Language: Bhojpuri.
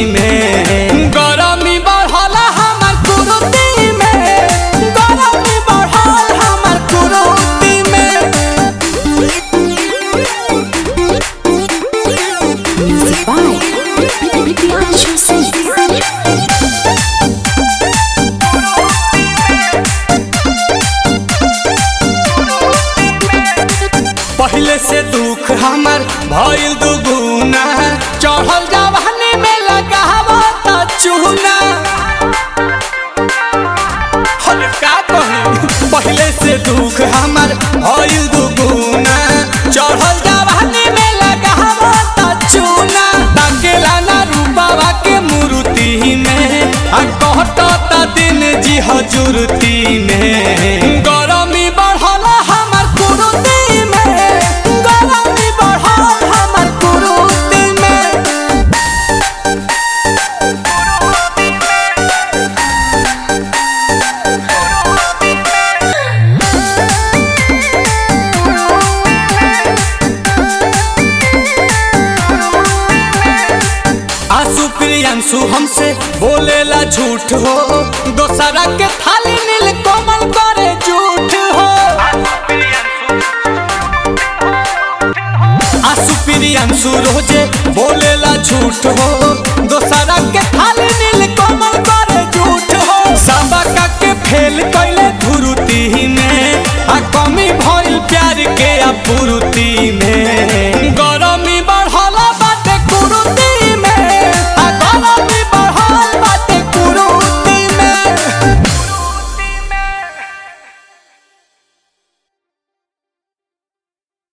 में गरमी बढ़ल हमर कुरुती में गरमी बढ़ल हमर कुरुती में Music by Priyanshu Singh. पहले से दुख हमर भइल दुगुना चढ़ल जवानी में लगावो त चूना हर का कही पहले से दुख हमर भइल दुगुना चढ़ल जवानी में लगावो त चूना ताकेला ना रूपावा के मूर्ति में आ कहत त दिन जी हजूरती में गरमी बढ़ल हमर कुरुती में गरमी बढ़ल हमर कुरुती में आंसू प्रियांशु हमसे बोलेला झूठ हो दोसरा के थाली नील कोमल करे झूठ हो आंसू प्रियांशु रोजे बोलेला झूठ हो दोसरा के थाली नील कोमल